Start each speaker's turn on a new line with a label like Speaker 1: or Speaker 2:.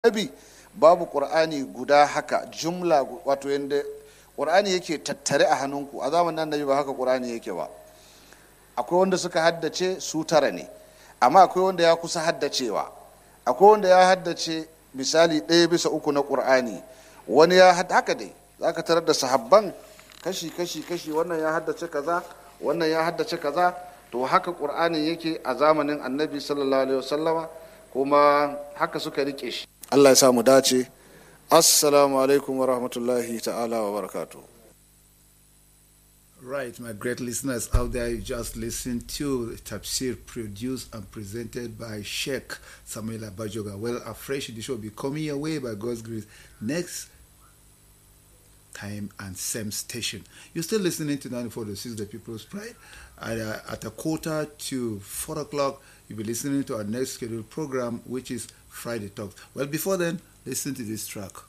Speaker 1: annabi babu qur'ani guda haka jumla wato yanda qur'ani yake tattare a hannunku a zamanin annabi ba haka qur'ani yake ba akwai wanda suka haddace su tara ne amma akwai wanda ya kusa haddacewa akwai wanda ya haddace misali ɗaya bisa uku na ƙur'ani wani ya haka dai za ka tarar da sahabban kashi kashi kashi wannan ya haddace kaza wannan ya haddace kaza to haka ƙur'ani yake a zamanin annabi sallallahu alaihi wasallama kuma haka suka rike shi allah ya sa mu dace assalamu alaikum wa rahmatullahi ta'ala wa barakatuh
Speaker 2: Right, my great listeners out there, you just listened to Tafsir produced and presented by Sheikh Samuel Abajoga. Well, a fresh edition will be coming your way by God's grace next time and same station. You're still listening to 94.6 The People's Pride. At, uh, at a quarter to 4 o'clock, you'll be listening to our next scheduled program, which is Friday Talks. Well, before then, listen to this track.